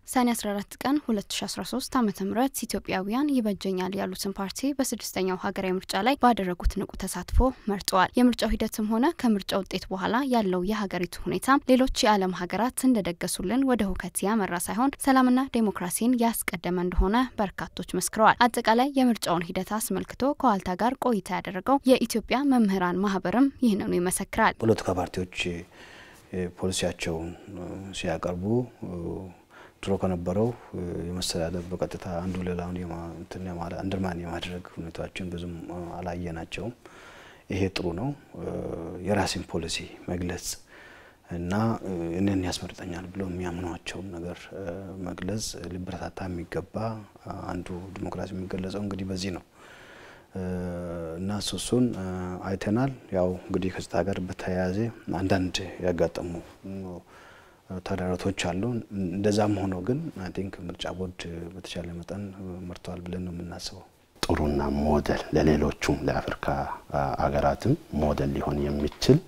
ሰኔ 14 ቀን 2013 ዓ ም ኢትዮጵያውያን ይበጀኛል ያሉትን ፓርቲ በስድስተኛው ሀገራዊ ምርጫ ላይ ባደረጉት ንቁ ተሳትፎ መርጠዋል። የምርጫው ሂደትም ሆነ ከምርጫ ውጤት በኋላ ያለው የሀገሪቱ ሁኔታ ሌሎች የዓለም ሀገራት እንደደገሱልን ወደ ሁከት ያመራ ሳይሆን ሰላምና ዴሞክራሲን ያስቀደመ እንደሆነ በርካቶች መስክረዋል። አጠቃላይ የምርጫውን ሂደት አስመልክቶ ከዋልታ ጋር ቆይታ ያደረገው የኢትዮጵያ መምህራን ማህበርም ይህንኑ ይመሰክራል። ፖለቲካ ፓርቲዎች ፖሊሲያቸውን ሲያቀርቡ ድሮ ከነበረው የመስተዳደር በቀጥታ አንዱ ሌላውን አንድርማን የማድረግ ሁኔታዎችን ብዙም አላየናቸውም። ይሄ ጥሩ ነው። የራሴን ፖሊሲ መግለጽ እና እኔን ያስመርጠኛል ብሎ የሚያምኗቸውን ነገር መግለጽ ሊበረታታ የሚገባ አንዱ ዲሞክራሲ የሚገለጸው እንግዲህ በዚህ ነው እና እሱን አይተናል። ያው እንግዲህ ከጸጥታ ጋር በተያያዘ አንዳንድ ያጋጠሙ ተዳሮቶች አሉ። እንደዛም ሆኖ ግን አይ ቲንክ ምርጫ ቦርድ በተቻለ መጠን መርተዋል ብለን ነው የምናስበው። ጥሩና ሞዴል ለሌሎቹም ለአፍሪካ አገራትም ሞዴል ሊሆን የሚችል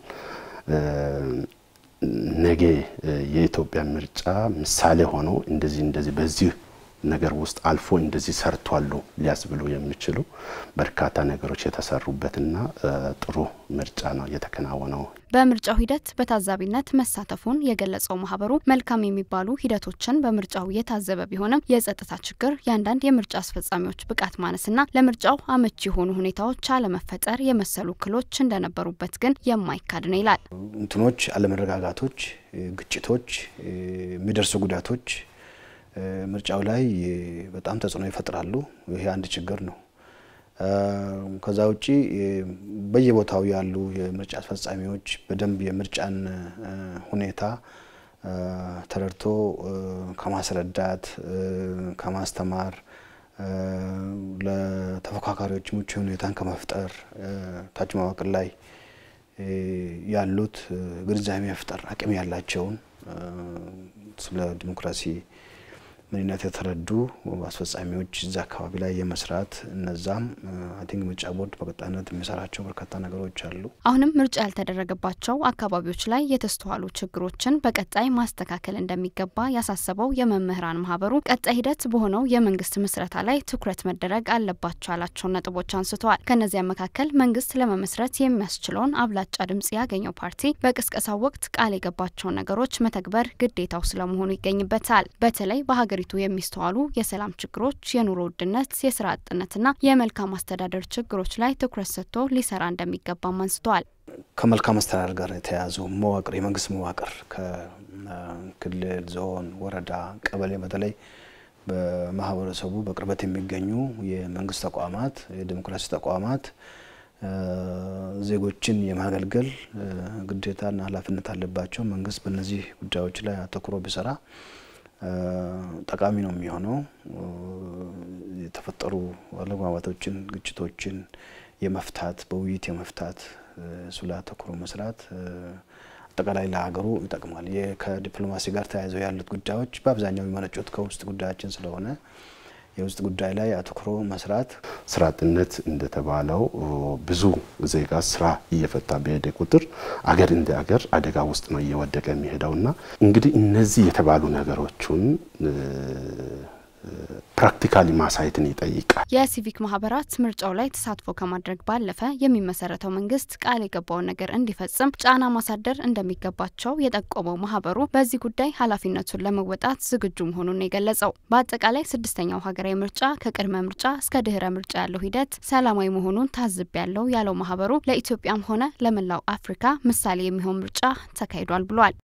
ነገ የኢትዮጵያ ምርጫ ምሳሌ ሆኖ እንደዚህ እንደዚህ በዚህ ነገር ውስጥ አልፎ እንደዚህ ሰርቷሉ ሊያስብሉ የሚችሉ በርካታ ነገሮች የተሰሩበትና ጥሩ ምርጫ ነው የተከናወነው። በምርጫው ሂደት በታዛቢነት መሳተፉን የገለጸው ማህበሩ መልካም የሚባሉ ሂደቶችን በምርጫው የታዘበ ቢሆንም የጸጥታ ችግር፣ የአንዳንድ የምርጫ አስፈጻሚዎች ብቃት ማነስና ለምርጫው አመቺ የሆኑ ሁኔታዎች አለመፈጠር የመሰሉ እክሎች እንደነበሩበት ግን የማይካድ ነው ይላል። እንትኖች አለመረጋጋቶች፣ ግጭቶች፣ የሚደርሱ ጉዳቶች ምርጫው ላይ በጣም ተጽዕኖ ይፈጥራሉ። ይሄ አንድ ችግር ነው። ከዛ ውጪ በየቦታው ያሉ የምርጫ አስፈጻሚዎች በደንብ የምርጫን ሁኔታ ተረድቶ ከማስረዳት ከማስተማር ለተፎካካሪዎች ምቹ ሁኔታን ከመፍጠር ታች መዋቅር ላይ ያሉት ግንዛቤ መፍጠር አቅም ያላቸውን ስለ ዲሞክራሲ ምንነት የተረዱ አስፈጻሚዎች እዛ አካባቢ ላይ የመስራት እነዛም አይ ቲንክ ምርጫ ቦርድ በቀጣይነት የሚሰራቸው በርካታ ነገሮች አሉ። አሁንም ምርጫ ያልተደረገባቸው አካባቢዎች ላይ የተስተዋሉ ችግሮችን በቀጣይ ማስተካከል እንደሚገባ ያሳሰበው የመምህራን ማህበሩ ቀጣይ ሂደት በሆነው የመንግስት ምስረታ ላይ ትኩረት መደረግ አለባቸው ያላቸውን ነጥቦች አንስተዋል። ከእነዚያ መካከል መንግስት ለመመስረት የሚያስችለውን አብላጫ ድምጽ ያገኘው ፓርቲ በቅስቀሳው ወቅት ቃል የገባቸውን ነገሮች መተግበር ግዴታው ስለመሆኑ ይገኝበታል። በተለይ በሀገር ሀገሪቱ የሚስተዋሉ የሰላም ችግሮች፣ የኑሮ ውድነት፣ የስራ አጥነትና የመልካም አስተዳደር ችግሮች ላይ ትኩረት ሰጥቶ ሊሰራ እንደሚገባም አንስተዋል። ከመልካም አስተዳደር ጋር የተያያዙ መዋቅር የመንግስት መዋቅር ከክልል፣ ዞን፣ ወረዳ፣ ቀበሌ በተለይ በማህበረሰቡ በቅርበት የሚገኙ የመንግስት ተቋማት የዲሞክራሲ ተቋማት ዜጎችን የማገልገል ግዴታና ኃላፊነት አለባቸው። መንግስት በእነዚህ ጉዳዮች ላይ አተኩሮ ቢሰራ ጠቃሚ ነው የሚሆነው። የተፈጠሩ አለመግባባቶችን፣ ግጭቶችን የመፍታት በውይይት የመፍታት እሱ ላይ አተኩሮ መስራት አጠቃላይ ለሀገሩ ይጠቅማል። ከዲፕሎማሲ ጋር ተያይዘው ያሉት ጉዳዮች በአብዛኛው የሚመነጩት ከውስጥ ጉዳያችን ስለሆነ የውስጥ ጉዳይ ላይ አተኩሮ መስራት። ስራ አጥነት እንደተባለው ብዙ ዜጋ ስራ እየፈታ በሄደ ቁጥር አገር እንደ አገር አደጋ ውስጥ ነው እየወደቀ የሚሄደውና እንግዲህ እነዚህ የተባሉ ነገሮችን ፕራክቲካሊ ማሳየትን ይጠይቃል። የሲቪክ ማህበራት ምርጫው ላይ ተሳትፎ ከማድረግ ባለፈ የሚመሰረተው መንግስት ቃል የገባውን ነገር እንዲፈጽም ጫና ማሳደር እንደሚገባቸው የጠቆመው ማህበሩ በዚህ ጉዳይ ኃላፊነቱን ለመወጣት ዝግጁ መሆኑን የገለጸው በአጠቃላይ ስድስተኛው ሀገራዊ ምርጫ ከቅድመ ምርጫ እስከ ድህረ ምርጫ ያለው ሂደት ሰላማዊ መሆኑን ታዝብ ያለው ያለው ማህበሩ ለኢትዮጵያም ሆነ ለመላው አፍሪካ ምሳሌ የሚሆን ምርጫ ተካሂዷል ብሏል።